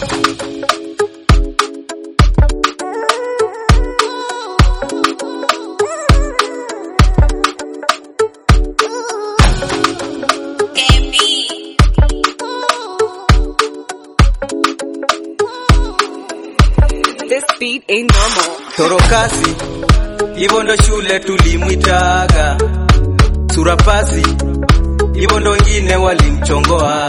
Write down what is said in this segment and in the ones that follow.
This beat ain't normal. Torokasi, hivyo ndo shule tulimwitaga. Surapasi, hivyo ndo wengine walimchongoa.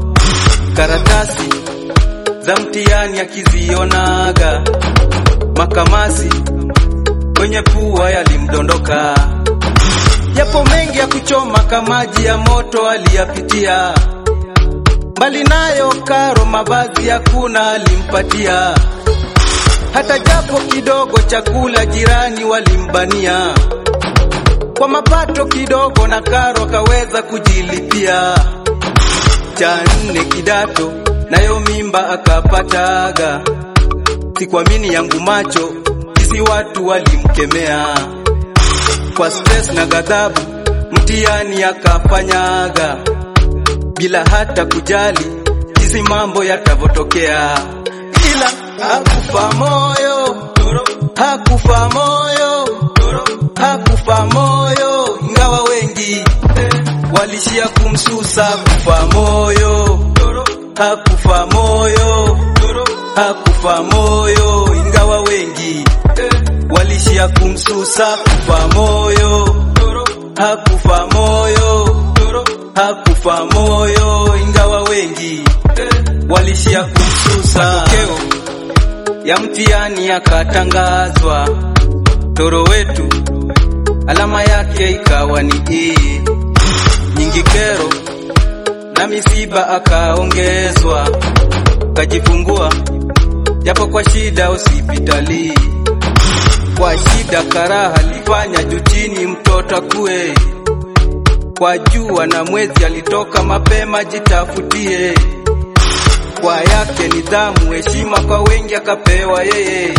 Karatasi za mtihani akizionaga, makamasi kwenye pua yalimdondoka. Yapo mengi ya kuchoma kamaji ya moto aliyapitia, mbali nayo karo mavazi hakuna alimpatia hata japo kidogo chakula jirani walimbania, kwa mapato kidogo na karo akaweza kujilipia. Cha nne kidato nayo mimba akapataga, sikuamini yangu macho, jinsi watu walimkemea kwa stress na ghadhabu, mtihani akafanyaga bila hata kujali jinsi mambo yatavyotokea ila hakufa moyo, hakufa moyo, hakufa moyo, ingawa wengi walishia kumsusa. Kufa moyo, hakufa moyo, hakufa moyo, ingawa wengi walishia kumsusa. Kufa moyo, hakufa moyo, hakufa moyo, ingawa wengi walishia kumsusa. Matokeo ya mtihani yakatangazwa, toro wetu alama yake ikawa ni E. Nyingi kero na misiba akaongezwa, kajifungua japo kwa shida hospitali, kwa shida karaha alifanya juu chini mtoto akue, kwa jua na mwezi alitoka mapema jitafutie kwa yake nidhamu, heshima kwa wengi akapewa yeye.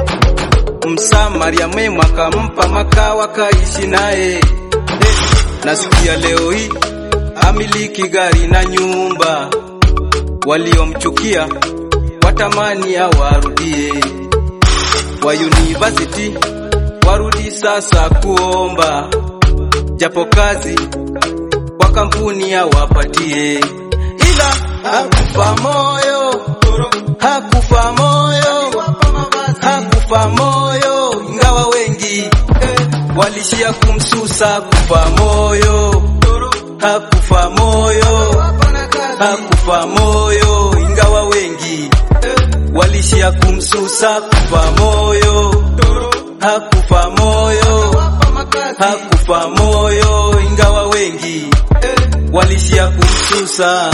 Msamaria mwema akampa makao akaishi naye. Eh, nasikia leo hii amiliki gari na nyumba, waliomchukia watamani awarudie. Wa university warudi sasa kuomba, japo kazi kwa kampuni awapatie ila hakufa moyo, hakufa moyo, hakufa moyo, ingawa wengi walishia kumsusa. Kufa moyo, hakufa moyo, hakufa moyo, ingawa wengi walishia kumsusa. Kufa moyo, hakufa moyo, hakufa moyo, ingawa wengi walishia kumsusa.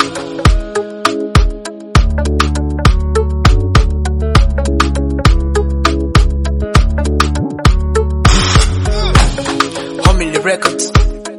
Homily Records.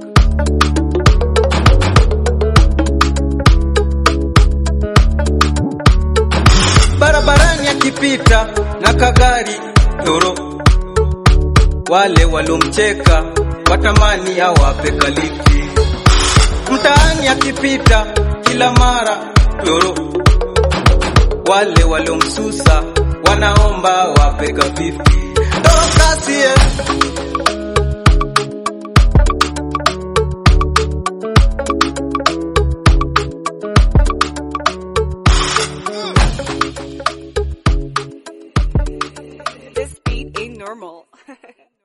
Barabarani akipita na kagari toro, wale walomcheka watamani awape kaliki. Mtaani akipita kila mara toro, wale walomsusa wanaomba wape ka 50 toro kasi eh. This beat ain't normal.